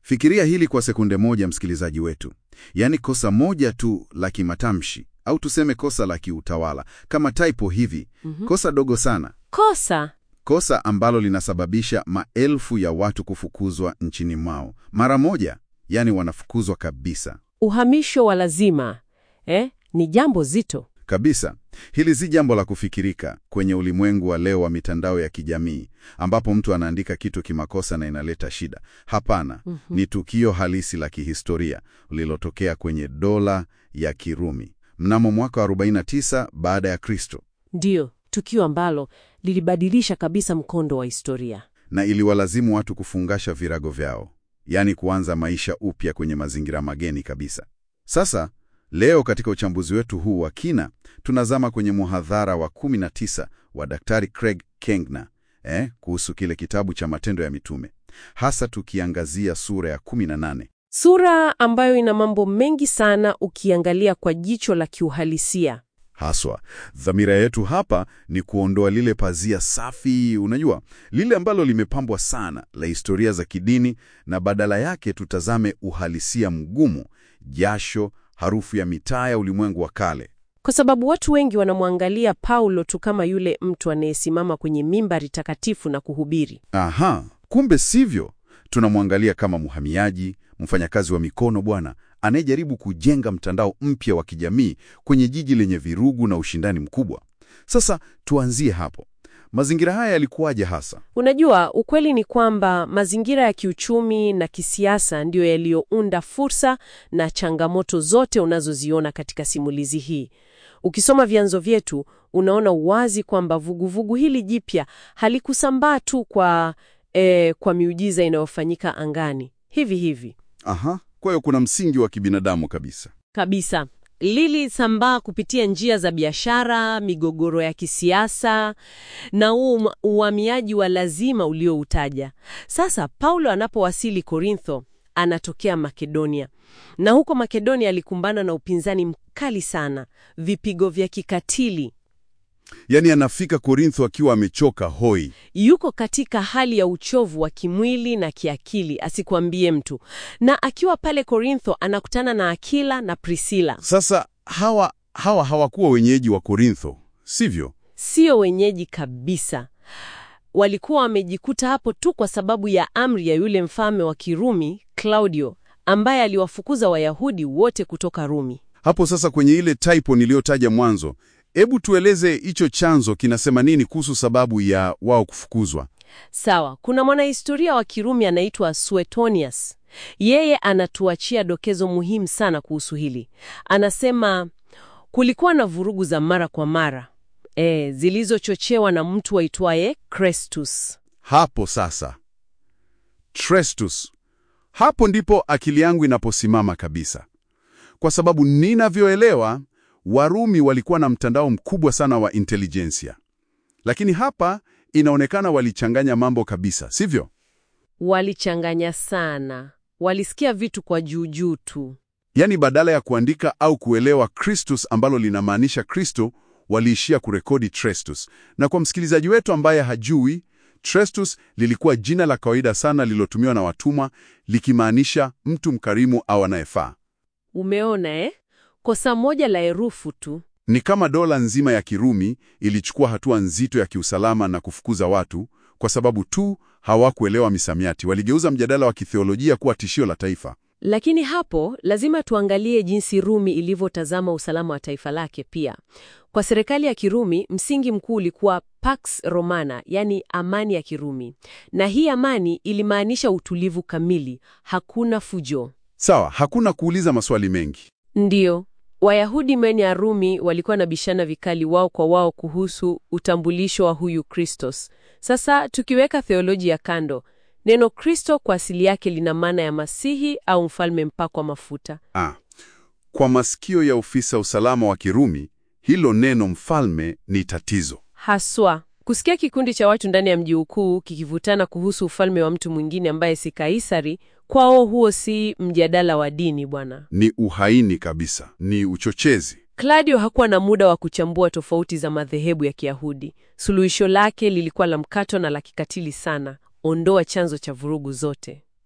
Fikiria hili kwa sekunde moja, msikilizaji wetu. Yaani kosa moja tu la kimatamshi au tuseme kosa la kiutawala kama typo hivi, kosa dogo sana, Kosa kosa ambalo linasababisha maelfu ya watu kufukuzwa nchini mwao mara moja, yaani wanafukuzwa kabisa uhamisho wa lazima eh, ni jambo zito. kabisa. Hili si jambo la kufikirika kwenye ulimwengu wa leo wa mitandao ya kijamii ambapo mtu anaandika kitu kimakosa na inaleta shida. Hapana, ni tukio halisi la kihistoria lililotokea kwenye dola ya Kirumi mnamo mwaka wa 49 baada ya Kristo, Ndiyo, tukio ambalo lilibadilisha kabisa mkondo wa historia. na iliwalazimu watu kufungasha virago vyao, yaani kuanza maisha upya kwenye mazingira mageni kabisa. Sasa leo katika uchambuzi wetu huu wa kina tunazama kwenye muhadhara wa 19 wa Daktari Craig Kengna eh, kuhusu kile kitabu cha Matendo ya Mitume, hasa tukiangazia sura ya 18. Sura ambayo ina mambo mengi sana ukiangalia kwa jicho la kiuhalisia. Haswa dhamira yetu hapa ni kuondoa lile pazia safi, unajua, lile ambalo limepambwa sana la historia za kidini, na badala yake tutazame uhalisia mgumu, jasho, harufu ya mitaa ya ulimwengu wa kale. Kwa sababu watu wengi wanamwangalia Paulo tu kama yule mtu anayesimama kwenye mimbari takatifu na kuhubiri. Aha, kumbe sivyo. Tunamwangalia kama mhamiaji, mfanyakazi wa mikono bwana, anayejaribu kujenga mtandao mpya wa kijamii kwenye jiji lenye virugu na ushindani mkubwa. Sasa tuanzie hapo. Mazingira haya yalikuwaje hasa? Unajua, ukweli ni kwamba mazingira ya kiuchumi na kisiasa ndiyo yaliyounda fursa na changamoto zote unazoziona katika simulizi hii. Ukisoma vyanzo vyetu, unaona wazi kwamba vuguvugu hili jipya halikusambaa tu kwa, eh, kwa miujiza inayofanyika angani hivi hivi Aha, kwa hiyo kuna msingi wa kibinadamu kabisa. kabisa. Lilisambaa kupitia njia za biashara, migogoro ya kisiasa na huu uhamiaji wa lazima ulioutaja. Sasa Paulo anapowasili Korintho, anatokea Makedonia, na huko Makedonia alikumbana na upinzani mkali sana, vipigo vya kikatili. Yaani anafika Korintho akiwa amechoka hoi. Yuko katika hali ya uchovu wa kimwili na kiakili, asikwambie mtu. Na akiwa pale Korintho anakutana na Akila na Prisila. Sasa hawa hawa hawakuwa wenyeji wa Korintho, sivyo? Sio wenyeji kabisa. Walikuwa wamejikuta hapo tu kwa sababu ya amri ya yule mfalme wa Kirumi Claudio, ambaye aliwafukuza Wayahudi wote kutoka Rumi. Hapo sasa kwenye ile typo niliyotaja mwanzo, hebu tueleze hicho chanzo kinasema nini kuhusu sababu ya wao kufukuzwa? Sawa, kuna mwanahistoria wa Kirumi anaitwa Suetonius. Yeye anatuachia dokezo muhimu sana kuhusu hili. Anasema kulikuwa na vurugu za mara kwa mara e, zilizochochewa na mtu aitwaye Crestus. Hapo sasa Trestus, hapo ndipo akili yangu inaposimama kabisa, kwa sababu ninavyoelewa, Warumi walikuwa na mtandao mkubwa sana wa intelijensia, lakini hapa inaonekana walichanganya mambo kabisa, sivyo? Walichanganya sana, walisikia vitu kwa juujuu tu. Yaani badala ya kuandika au kuelewa Christus ambalo linamaanisha Kristo, waliishia kurekodi Trestus. Na kwa msikilizaji wetu ambaye hajui, Trestus lilikuwa jina la kawaida sana lililotumiwa na watumwa likimaanisha mtu mkarimu au anayefaa. Umeona eh? Kosa moja la herufu tu. Ni kama dola nzima ya Kirumi ilichukua hatua nzito ya kiusalama na kufukuza watu kwa sababu tu hawakuelewa misamiati. Waligeuza mjadala wa kitheolojia kuwa tishio la taifa. Lakini hapo lazima tuangalie jinsi Rumi ilivyotazama usalama wa taifa lake pia. Kwa serikali ya Kirumi, msingi mkuu ulikuwa Pax Romana, yani amani ya Kirumi. Na hii amani ilimaanisha utulivu kamili, hakuna fujo. Sawa, hakuna kuuliza maswali mengi. Ndiyo, Wayahudi ndani ya Rumi walikuwa na bishana vikali wao kwa wao kuhusu utambulisho wa huyu Kristos. Sasa tukiweka theolojia kando, neno Kristo kwa asili yake lina maana ya Masihi au mfalme mpakwa mafuta. Ah, kwa masikio ya ofisa usalama wa Kirumi, hilo neno mfalme ni tatizo. Haswa kusikia kikundi cha watu ndani ya mji mkuu kikivutana kuhusu ufalme wa mtu mwingine ambaye si Kaisari, kwao huo si mjadala wa dini bwana. Ni uhaini kabisa, ni uchochezi. Claudio hakuwa na muda wa kuchambua tofauti za madhehebu ya Kiyahudi. Suluhisho lake lilikuwa la mkato na la kikatili sana: ondoa chanzo cha vurugu zote.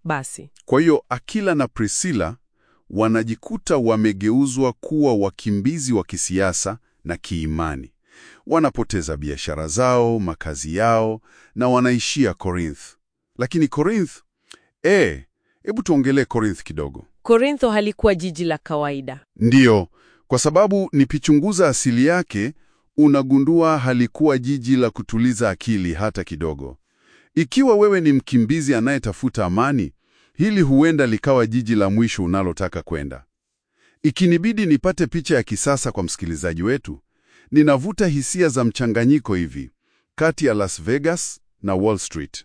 Basi Kwa hiyo Akila na Priscilla wanajikuta wamegeuzwa kuwa wakimbizi wa kisiasa na kiimani. Wanapoteza biashara zao, makazi yao na wanaishia Corinth. Lakini Corinth, eh, hebu tuongelee Corinth kidogo. Korintho halikuwa jiji la kawaida. Ndiyo, kwa sababu nipichunguza asili yake, unagundua halikuwa jiji la kutuliza akili hata kidogo. Ikiwa wewe ni mkimbizi anayetafuta amani, hili huenda likawa jiji la mwisho unalotaka kwenda. Ikinibidi nipate picha ya kisasa kwa msikilizaji wetu, ninavuta hisia za mchanganyiko hivi kati ya Las Vegas na Wall Street,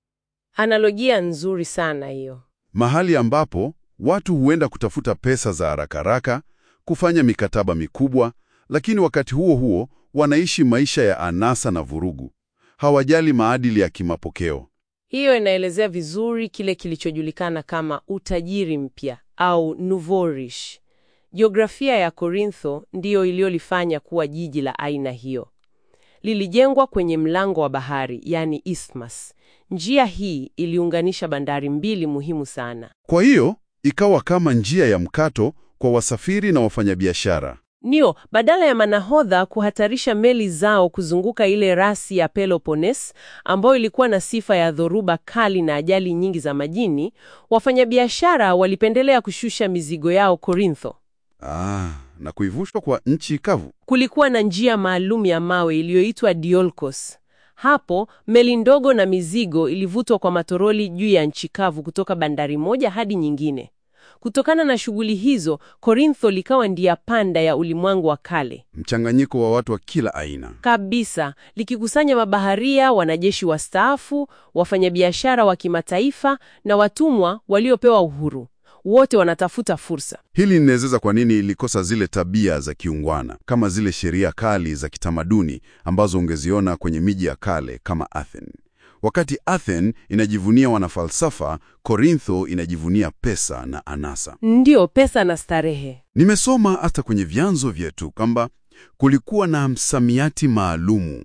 Analojia nzuri sana hiyo. mahali ambapo watu huenda kutafuta pesa za haraka haraka, kufanya mikataba mikubwa, lakini wakati huo huo wanaishi maisha ya anasa na vurugu. Hawajali maadili ya kimapokeo. Hiyo inaelezea vizuri kile kilichojulikana kama utajiri mpya au nouveau riche. Jiografia ya Korintho ndiyo iliyolifanya kuwa jiji la aina hiyo. Lilijengwa kwenye mlango wa bahari, yani isthmus. Njia hii iliunganisha bandari mbili muhimu sana. Kwa hiyo ikawa kama njia ya mkato kwa wasafiri na wafanyabiashara. Ndio, badala ya manahodha kuhatarisha meli zao kuzunguka ile rasi ya Peloponnese ambayo ilikuwa na sifa ya dhoruba kali na ajali nyingi za majini, wafanyabiashara walipendelea kushusha mizigo yao Korintho. Ah, na kuivushwa kwa nchi kavu. Kulikuwa na njia maalum ya mawe iliyoitwa Diolkos. Hapo meli ndogo na mizigo ilivutwa kwa matoroli juu ya nchi kavu kutoka bandari moja hadi nyingine. Kutokana na shughuli hizo, Korintho likawa ndia panda ya ulimwengu wa kale Mchanganyiko wa watu wa kila aina. kabisa, likikusanya mabaharia, wanajeshi wastaafu, wafanyabiashara wa kimataifa na watumwa waliopewa uhuru. Wote wanatafuta fursa. Hili linaeleza kwa nini ilikosa zile tabia za kiungwana, kama zile sheria kali za kitamaduni ambazo ungeziona kwenye miji ya kale kama Athens. Wakati Athens inajivunia wanafalsafa, Korintho inajivunia pesa na anasa. Ndiyo, pesa na starehe. Nimesoma hata kwenye vyanzo vyetu kwamba kulikuwa na msamiati maalumu.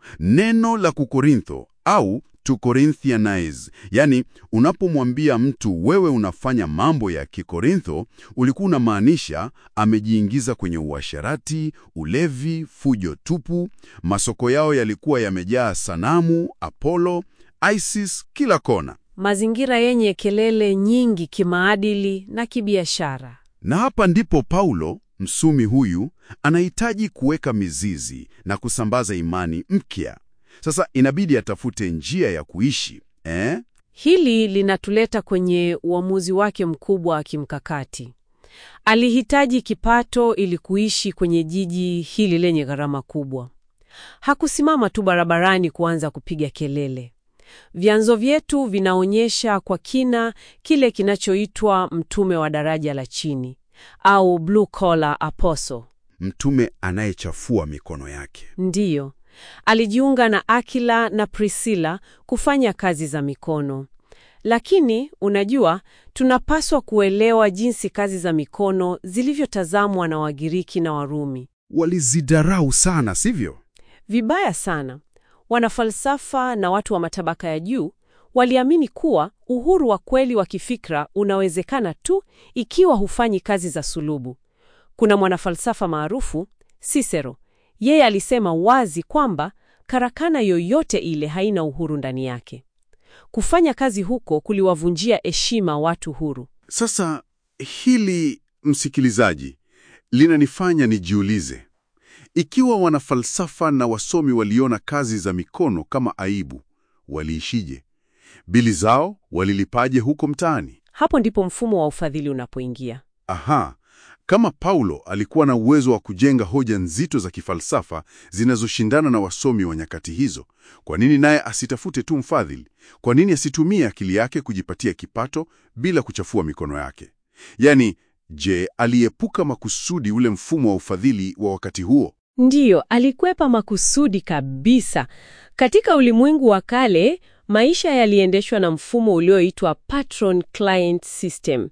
Neno la kukorintho au to Corinthianize, yani unapomwambia mtu wewe unafanya mambo ya Kikorintho, ulikuwa unamaanisha amejiingiza kwenye uasherati, ulevi, fujo tupu. Masoko yao yalikuwa yamejaa sanamu, Apollo, Isis kila kona. Mazingira yenye kelele nyingi kimaadili na kibiashara. Na hapa ndipo Paulo msumi huyu anahitaji kuweka mizizi na kusambaza imani mpya. Sasa inabidi atafute njia ya kuishi eh? Hili linatuleta kwenye uamuzi wake mkubwa wa kimkakati. Alihitaji kipato ili kuishi kwenye jiji hili lenye gharama kubwa. Hakusimama tu barabarani kuanza kupiga kelele. Vyanzo vyetu vinaonyesha kwa kina kile kinachoitwa mtume wa daraja la chini au blue collar apostle. Mtume anayechafua mikono yake. Ndiyo, alijiunga na Akila na Priscilla kufanya kazi za mikono. Lakini unajua, tunapaswa kuelewa jinsi kazi za mikono zilivyotazamwa na Wagiriki na Warumi. Walizidarau sana, sivyo? Vibaya sana. Wanafalsafa na watu wa matabaka ya juu waliamini kuwa uhuru wa kweli wa kifikra unawezekana tu ikiwa hufanyi kazi za sulubu. Kuna mwanafalsafa maarufu Cicero. Yeye alisema wazi kwamba karakana yoyote ile haina uhuru ndani yake. Kufanya kazi huko kuliwavunjia heshima watu huru. Sasa hili, msikilizaji, linanifanya nijiulize ikiwa wanafalsafa na wasomi waliona kazi za mikono kama aibu, waliishije? Bili zao walilipaje huko mtaani? Hapo ndipo mfumo wa ufadhili unapoingia. Aha, kama Paulo alikuwa na uwezo wa kujenga hoja nzito za kifalsafa zinazoshindana na wasomi wa nyakati hizo, kwa nini naye asitafute tu mfadhili? Kwa nini asitumie akili yake kujipatia kipato bila kuchafua mikono yake? Yaani, je, aliepuka makusudi ule mfumo wa ufadhili wa wakati huo? Ndiyo, alikwepa makusudi kabisa. Katika ulimwengu wa kale, maisha yaliendeshwa na mfumo ulioitwa patron client system.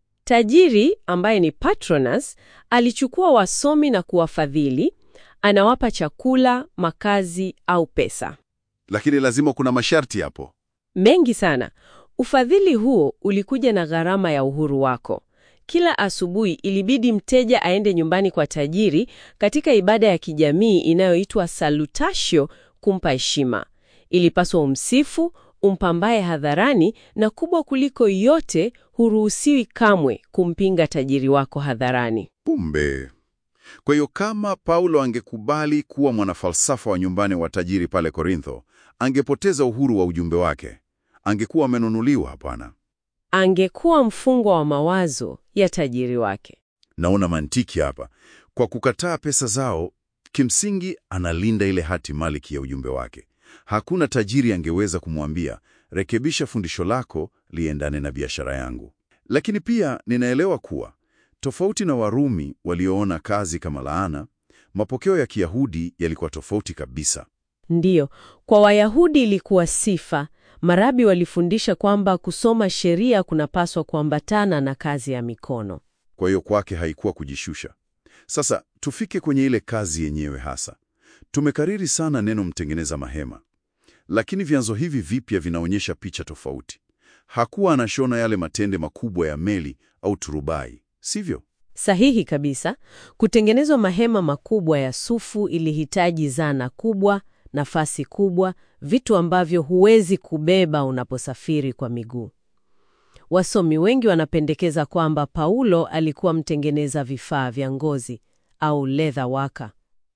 Tajiri ambaye ni patronus alichukua wasomi na kuwafadhili, anawapa chakula, makazi au pesa. Lakini lazima kuna masharti hapo. Mengi sana. Ufadhili huo ulikuja na gharama ya uhuru wako. Kila asubuhi ilibidi mteja aende nyumbani kwa tajiri katika ibada ya kijamii inayoitwa salutatio, kumpa heshima. Ilipaswa umsifu, umpambaye hadharani, na kubwa kuliko yote, huruhusiwi kamwe kumpinga tajiri wako hadharani. Kumbe. Kwa hiyo kama Paulo angekubali kuwa mwanafalsafa wa nyumbani wa tajiri pale Korintho, angepoteza uhuru wa ujumbe wake. Angekuwa amenunuliwa, hapana. Angekuwa mfungwa wa mawazo ya tajiri wake. Naona mantiki hapa. Kwa kukataa pesa zao, kimsingi analinda ile hati maliki ya ujumbe wake. Hakuna tajiri angeweza kumwambia, rekebisha fundisho lako liendane na biashara yangu. Lakini pia ninaelewa kuwa tofauti na Warumi walioona kazi kama laana, mapokeo ya Kiyahudi yalikuwa tofauti kabisa. Ndiyo, kwa Wayahudi ilikuwa sifa. Marabi walifundisha kwamba kusoma sheria kunapaswa kuambatana na kazi ya mikono. Kwa hiyo kwake haikuwa kujishusha. Sasa tufike kwenye ile kazi yenyewe hasa. Tumekariri sana neno mtengeneza mahema, lakini vyanzo hivi vipya vinaonyesha picha tofauti. Hakuwa anashona yale matende makubwa ya meli au turubai, sivyo? Sahihi kabisa. Kutengenezwa mahema makubwa ya sufu ilihitaji zana kubwa, nafasi kubwa, vitu ambavyo huwezi kubeba unaposafiri kwa miguu. Wasomi wengi wanapendekeza kwamba Paulo alikuwa mtengeneza vifaa vya ngozi au leather worker.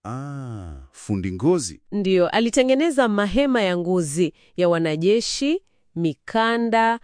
Ah, fundi ngozi. Ndiyo, alitengeneza mahema ya ngozi ya wanajeshi, mikanda,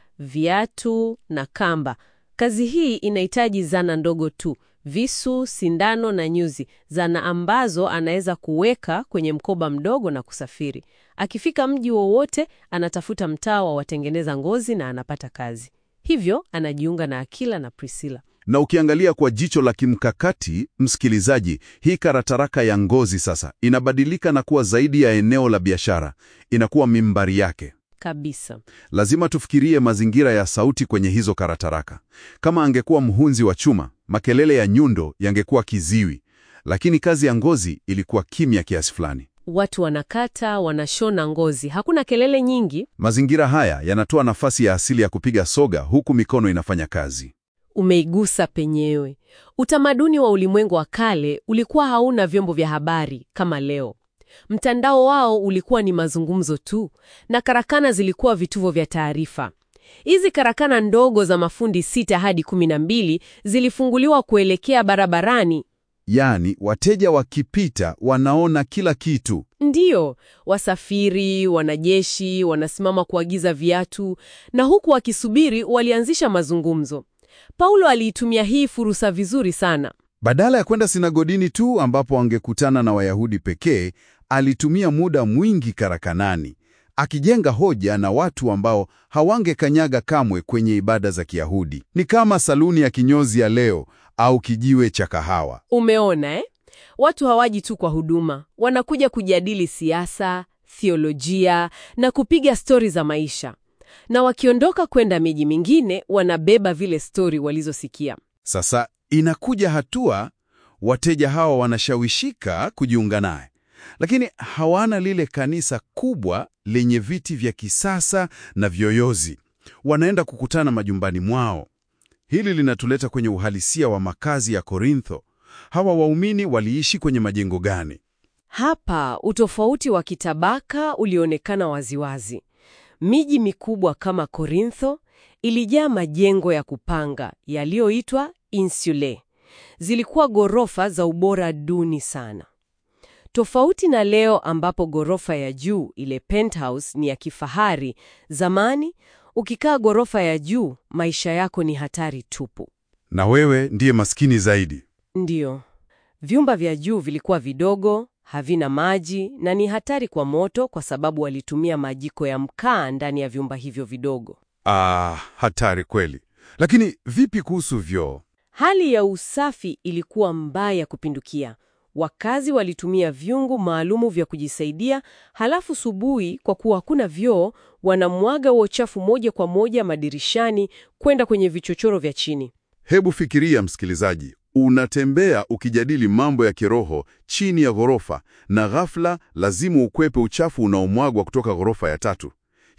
viatu na kamba. Kazi hii inahitaji zana ndogo tu, visu, sindano na nyuzi, zana ambazo anaweza kuweka kwenye mkoba mdogo na kusafiri. Akifika mji wowote, anatafuta mtaa wa watengeneza ngozi na anapata kazi. Hivyo anajiunga na Akila na Priscilla. Na ukiangalia kwa jicho la kimkakati, msikilizaji, hii karataraka ya ngozi sasa inabadilika na kuwa zaidi ya eneo la biashara, inakuwa mimbari yake. Kabisa. Lazima tufikirie mazingira ya sauti kwenye hizo karataraka. Kama angekuwa mhunzi wa chuma, makelele ya nyundo yangekuwa kiziwi, lakini kazi ya ngozi ilikuwa kimya kiasi fulani. Watu wanakata, wanashona ngozi, hakuna kelele nyingi. Mazingira haya yanatoa nafasi ya asili ya kupiga soga huku mikono inafanya kazi. Umeigusa penyewe. Utamaduni wa ulimwengu wa kale ulikuwa hauna vyombo vya habari kama leo. Mtandao wao ulikuwa ni mazungumzo tu, na karakana zilikuwa vituo vya taarifa. Hizi karakana ndogo za mafundi sita hadi kumi na mbili zilifunguliwa kuelekea barabarani. Yaani, wateja wakipita wanaona kila kitu. Ndiyo, wasafiri, wanajeshi wanasimama kuagiza viatu, na huku wakisubiri walianzisha mazungumzo. Paulo aliitumia hii fursa vizuri sana. Badala ya kwenda sinagodini tu ambapo angekutana na Wayahudi pekee, alitumia muda mwingi karakanani akijenga hoja na watu ambao hawangekanyaga kamwe kwenye ibada za Kiyahudi. Ni kama saluni ya kinyozi ya leo au kijiwe cha kahawa. Umeona eh? Watu hawaji tu kwa huduma, wanakuja kujadili siasa, theolojia na kupiga stori za maisha, na wakiondoka kwenda miji mingine wanabeba vile stori walizosikia. Sasa inakuja hatua wateja hawa wanashawishika kujiunga naye, lakini hawana lile kanisa kubwa lenye viti vya kisasa na vyoyozi. Wanaenda kukutana majumbani mwao. Hili linatuleta kwenye uhalisia wa makazi ya Korintho. Hawa waumini waliishi kwenye majengo gani? Hapa utofauti wa kitabaka ulionekana waziwazi. Miji mikubwa kama Korintho ilijaa majengo ya kupanga yaliyoitwa insulae. Zilikuwa ghorofa za ubora duni sana, tofauti na leo ambapo ghorofa ya juu, ile penthouse, ni ya kifahari. Zamani ukikaa ghorofa ya juu, maisha yako ni hatari tupu. Na wewe ndiye maskini zaidi. Ndiyo, vyumba vya juu vilikuwa vidogo, havina maji na ni hatari kwa moto, kwa sababu walitumia majiko ya mkaa ndani ya vyumba hivyo vidogo. Ah, hatari kweli. Lakini vipi kuhusu vyoo? Hali ya usafi ilikuwa mbaya kupindukia. Wakazi walitumia vyungu maalumu vya kujisaidia, halafu subuhi, kwa kuwa hakuna vyoo, wanamwaga huo uchafu moja kwa moja madirishani kwenda kwenye vichochoro vya chini. Hebu fikiria msikilizaji, unatembea ukijadili mambo ya kiroho chini ya ghorofa na ghafla lazima ukwepe uchafu unaomwagwa kutoka ghorofa ya tatu.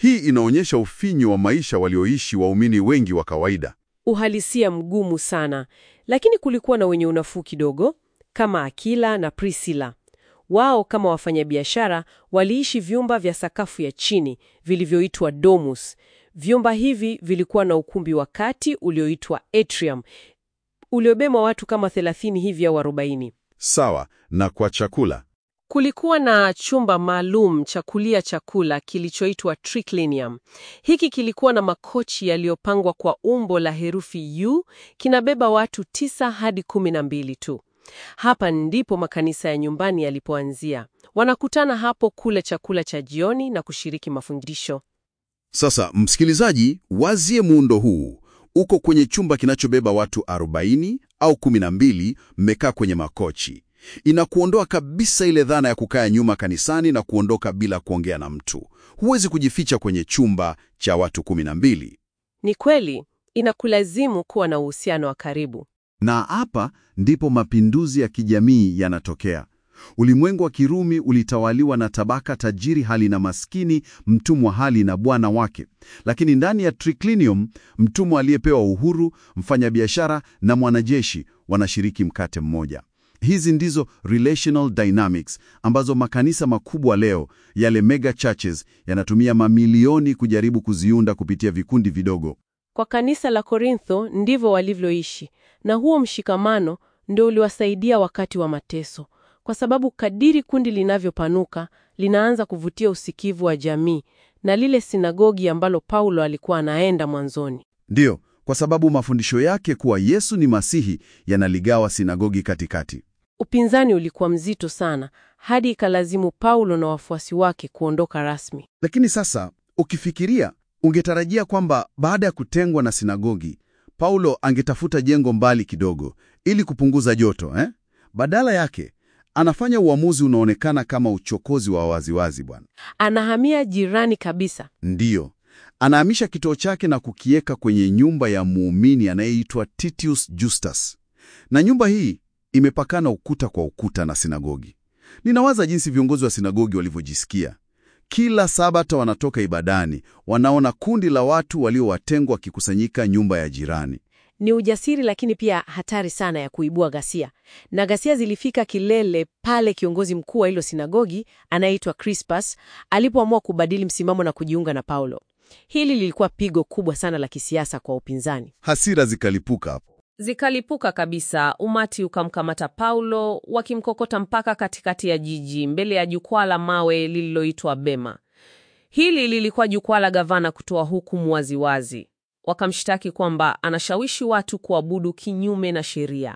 Hii inaonyesha ufinyu wa maisha walioishi waumini wengi wa kawaida. Uhalisia mgumu sana, lakini kulikuwa na wenye unafuu kidogo, kama Akila na Priscilla. Wao kama wafanyabiashara waliishi vyumba vya sakafu ya chini vilivyoitwa domus. Vyumba hivi vilikuwa na ukumbi wa kati ulioitwa atrium, uliobeba watu kama 30 hivi au 40. Sawa, na kwa chakula. Kulikuwa na chumba maalum cha kulia chakula kilichoitwa triclinium. Hiki kilikuwa na makochi yaliyopangwa kwa umbo la herufi U, kinabeba watu tisa hadi kumi na mbili tu. Hapa ndipo makanisa ya nyumbani yalipoanzia. Wanakutana hapo kula chakula cha jioni na kushiriki mafundisho. Sasa msikilizaji, wazie muundo huu. Uko kwenye chumba kinachobeba watu 40 au 12, mmekaa kwenye makochi. Inakuondoa kabisa ile dhana ya kukaa nyuma kanisani na kuondoka bila kuongea na mtu. Huwezi kujificha kwenye chumba cha watu 12. Ni kweli, inakulazimu kuwa na uhusiano wa karibu. Na hapa ndipo mapinduzi ya kijamii yanatokea. Ulimwengu wa Kirumi ulitawaliwa na tabaka tajiri hali na maskini, mtumwa hali na bwana wake. Lakini ndani ya triclinium, mtumwa aliyepewa uhuru, mfanyabiashara na mwanajeshi wanashiriki mkate mmoja. Hizi ndizo relational dynamics ambazo makanisa makubwa leo, yale mega churches, yanatumia mamilioni kujaribu kuziunda kupitia vikundi vidogo. Kwa kanisa la Korintho ndivyo walivyoishi, na huo mshikamano ndio uliwasaidia wakati wa mateso, kwa sababu kadiri kundi linavyopanuka linaanza kuvutia usikivu wa jamii na lile sinagogi ambalo Paulo alikuwa anaenda mwanzoni. Ndiyo, kwa sababu mafundisho yake kuwa Yesu ni Masihi yanaligawa sinagogi katikati. Upinzani ulikuwa mzito sana hadi ikalazimu Paulo na wafuasi wake kuondoka rasmi. Lakini sasa ukifikiria, ungetarajia kwamba baada ya kutengwa na sinagogi, Paulo angetafuta jengo mbali kidogo ili kupunguza joto eh? Badala yake anafanya uamuzi unaonekana kama uchokozi wa waziwazi bwana. Anahamia jirani kabisa. Ndiyo, anahamisha kituo chake na kukiweka kwenye nyumba ya muumini anayeitwa Titius Justus, na nyumba hii imepakana ukuta kwa ukuta na sinagogi. Ninawaza jinsi viongozi wa sinagogi walivyojisikia. Kila Sabata wanatoka ibadani, wanaona kundi la watu waliowatengwa wakikusanyika nyumba ya jirani. Ni ujasiri lakini pia hatari sana ya kuibua ghasia, na ghasia zilifika kilele pale kiongozi mkuu wa hilo sinagogi anayeitwa Crispus alipoamua kubadili msimamo na kujiunga na Paulo. Hili lilikuwa pigo kubwa sana la kisiasa kwa upinzani. Hasira zikalipuka hapo. Zikalipuka kabisa. Umati ukamkamata Paulo, wakimkokota mpaka katikati ya jiji, mbele ya jukwaa la mawe lililoitwa Bema. Hili lilikuwa jukwaa la gavana kutoa hukumu waziwazi. Wakamshtaki kwamba anashawishi watu kuabudu kinyume na sheria.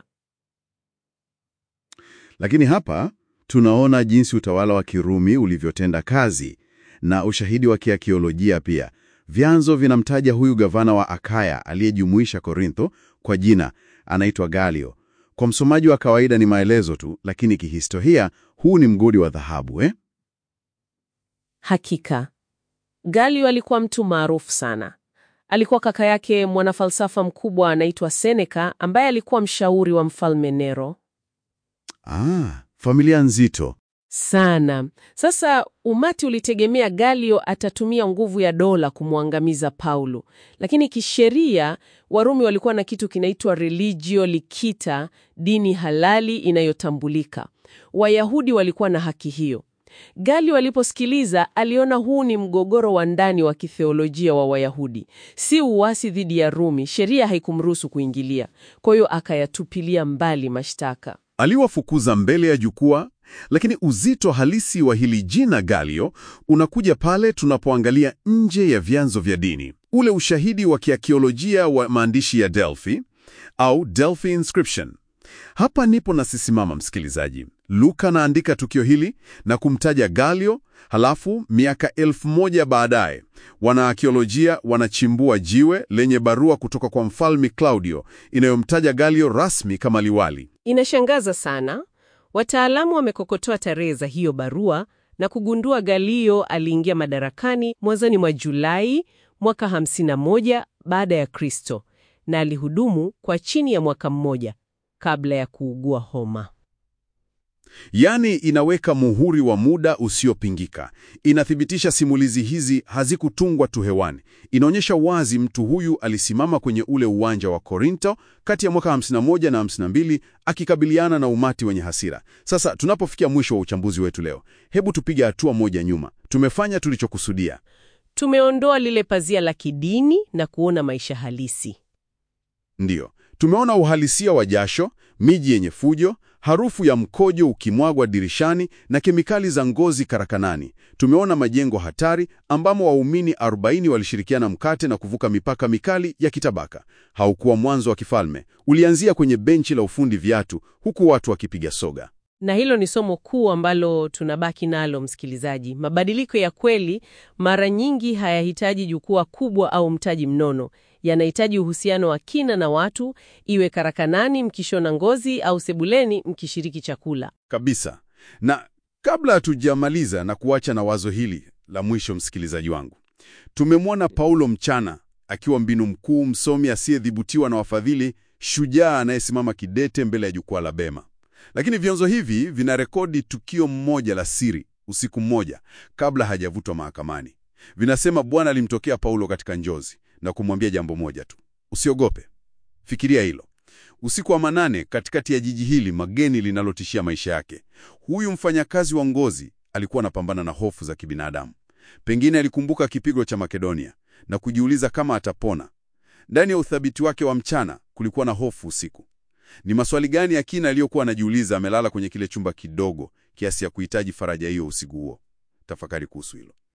Lakini hapa tunaona jinsi utawala wa Kirumi ulivyotenda kazi na ushahidi wa kiakiolojia pia. Vyanzo vinamtaja huyu gavana wa Akaya aliyejumuisha Korintho kwa jina, anaitwa Galio. Kwa msomaji wa kawaida ni maelezo tu, lakini kihistoria huu ni mgodi wa dhahabu eh? Hakika Galio alikuwa mtu maarufu sana. Alikuwa kaka yake mwanafalsafa mkubwa anaitwa Seneca, ambaye alikuwa mshauri wa mfalme Nero Ah, familia nzito. sana. Sasa umati ulitegemea Galio atatumia nguvu ya dola kumwangamiza Paulo, lakini kisheria Warumi walikuwa na kitu kinaitwa religio licita, dini halali inayotambulika. Wayahudi walikuwa na haki hiyo. Galio aliposikiliza aliona huu ni mgogoro wa ndani wa kitheolojia wa Wayahudi, si uasi dhidi ya Rumi. Sheria haikumruhusu kuingilia, kwa hiyo akayatupilia mbali mashtaka. Aliwafukuza mbele ya jukwaa, lakini uzito halisi wa hili jina Galio unakuja pale tunapoangalia nje ya vyanzo vya dini. Ule ushahidi wa kiakiolojia wa maandishi ya Delphi au Delphi inscription. Hapa nipo nasisimama, msikilizaji. Luka anaandika tukio hili na kumtaja Galio, halafu miaka elfu moja baadaye wanaakiolojia wanachimbua jiwe lenye barua kutoka kwa mfalme Claudio inayomtaja Galio rasmi kama liwali. Inashangaza sana. Wataalamu wamekokotoa tarehe za hiyo barua na kugundua Galio aliingia madarakani mwanzoni mwa Julai mwaka 51 baada ya Kristo na alihudumu kwa chini ya mwaka mmoja kabla ya kuugua homa. Yaani inaweka muhuri wa muda usiopingika. Inathibitisha simulizi hizi hazikutungwa tu hewani. Inaonyesha wazi mtu huyu alisimama kwenye ule uwanja wa Korinto kati ya mwaka 51 na 52 akikabiliana na umati wenye hasira. Sasa tunapofikia mwisho wa uchambuzi wetu leo, hebu tupige hatua moja nyuma. Tumefanya tulichokusudia. Tumeondoa lile pazia la kidini na kuona maisha halisi. Ndiyo, tumeona uhalisia wa jasho, miji yenye fujo, harufu ya mkojo ukimwagwa dirishani na kemikali za ngozi karakanani. Tumeona majengo hatari ambamo waumini 40 walishirikiana mkate na kuvuka mipaka mikali ya kitabaka. Haukuwa mwanzo wa kifalme, ulianzia kwenye benchi la ufundi viatu, huku watu wakipiga soga. Na hilo ni somo kuu ambalo tunabaki nalo, msikilizaji. Mabadiliko ya kweli mara nyingi hayahitaji jukwaa kubwa au mtaji mnono. Yanahitaji uhusiano wa kina na watu, iwe karakanani mkishona ngozi au sebuleni mkishiriki chakula. Kabisa. Na kabla hatujamaliza na kuacha na wazo hili la mwisho, msikilizaji wangu, tumemwona Paulo mchana akiwa mbinu mkuu, msomi asiyedhibitiwa na wafadhili, shujaa anayesimama kidete mbele ya jukwaa la Bema. Lakini vyanzo hivi vinarekodi tukio mmoja la siri usiku mmoja kabla hajavutwa mahakamani. Vinasema Bwana alimtokea Paulo katika njozi na kumwambia jambo moja tu: usiogope. Fikiria hilo, usiku wa manane, katikati ya jiji hili mageni linalotishia maisha yake. Huyu mfanyakazi wa ngozi alikuwa anapambana na hofu za kibinadamu. Pengine alikumbuka kipigo cha Makedonia na kujiuliza kama atapona. Ndani ya uthabiti wake wa mchana kulikuwa na hofu usiku. Ni maswali gani ya kina aliyokuwa anajiuliza amelala kwenye kile chumba kidogo kiasi ya kuhitaji faraja hiyo usiku huo? Tafakari kuhusu hilo.